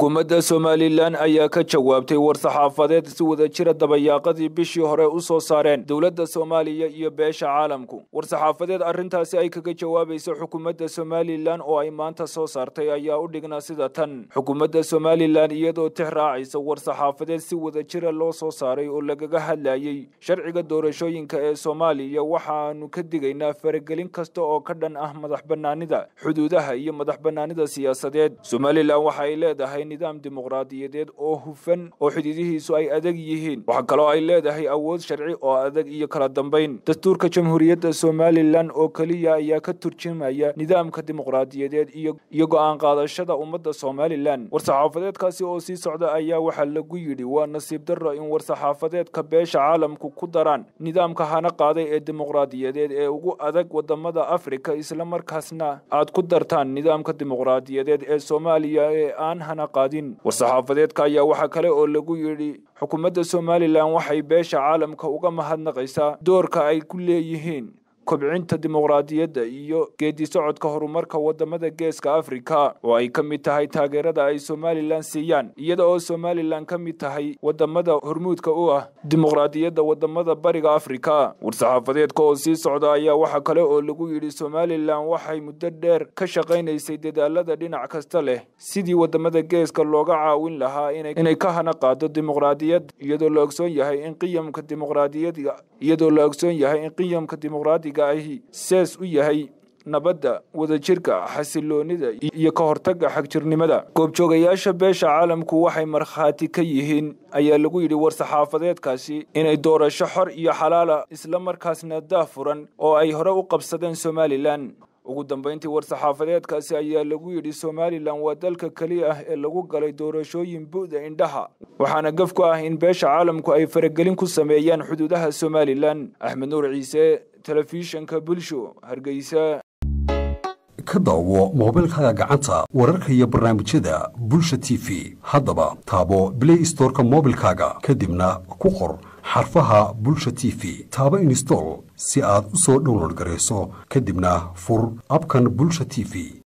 xukuumadda somalilan ayaa ka jawaabtay war-saxaafadeed si wada jira dabayaaqadii bishii hore u soo saareen dowladda soomaaliya iyo beesha caalamku war-saxaafadeed arrintaasi ay kaga jawaabaysa xukuumadda somalilan oo ay maanta soo saartay ayaa u dhignaa sida tan xukuumadda somalilan iyadoo tix raacaysa war-saxaafadeed si wada jira loo soo saaray oo lagaga hadlayey sharciga doorashooyinka ee soomaaliya waxaanu ka digaynaa faragelin kasta oo ka dhan ah madax banaanida xuduudaha iyo madax banaanida siyaasadeed somalilan waxa ay leedahay nidaam dimuqraadiyadeed oo hufan oo xuduudihiisu ay adag yihiin waxaa kaloo ay leedahay awood sharci oo adag iyo kala dambayn dastuurka jamhuuriyadda somalilan oo keliya ayaa ka turjumaya nidaamka dimuqraadiyadeed iyo go-aan qaadashada ummadda somalilan war-saxaafadeedkaasi oo sii socda ayaa waxaa lagu yidhi waa nasiib darro in war-saxaafadeedka beesha caalamku ku daraan nidaamka hana qaaday ee dimuqraadiyadeed ee ugu adag wadamada afrika islamarkaasna aad ku dartaan nidaamka dimuqraadiyadeed ee soomaaliya ee aan hana qaadin war-saxaafadeedka ayaa waxaa kale oo lagu yidhi xukuumadda somalilan waxay beesha caalamka uga mahadnaqaysaa doorka ay ku leeyihiin kobcinta dimuqraadiyadda iyo geedi socodka horumarka wadamada geeska afrika oo ay ka mid tahay taageerada ay somalilan siiyaan iyada oo somalilan ka mid tahay wadamada hormuudka u ah dimuqraadiyadda wadamada bariga afrika war-saxaafadeedka oo sii socda ayaa waxaa kale oo lagu yidhi somalilan waxay muddo dheer ka shaqaynaysay dadaalada dhinac kasta leh sidii wadamada geeska looga caawin lahaa inay ka hana qaado dimuqraadiyad iyadoo la ogsoon yahay in qiyamka dimuqraadiyadda iyadoo la ogsoon yahay in qiyamka dimuqraadiga ahi sees u yahay nabadda wadajirka xasiloonida iyo ka hortagga xagjirnimada goobjoogayaasha beesha caalamku waxay markhaati ka yihiin ayaa lagu yidhi war-saxaafadeedkaasi inay doorasho xor iyo xalaala isla markaasna daafuran oo ay hore u qabsadeen somalilan ugu dambayntii war-saxaafadeedkaasi ayaa lagu yidhi somalilan waa dalka keliya ah ee lagu galay doorashooyin bu'da indhaha waxaana gaf ku ah in beesha caalamku ay faragelin ku sameeyaan xuduudaha somalilan axmed nuur ciise telefishanka bulsho hargeysa ka daawo moobilkaaga gacanta wararka iyo barnaamijyada bulsha t v haddaba taabo blay storeka moobilkaaga kadibna ku qor xarfaha bulsha t v taabo instol si aad u soo download garayso kadibna fur abkan bulsha t v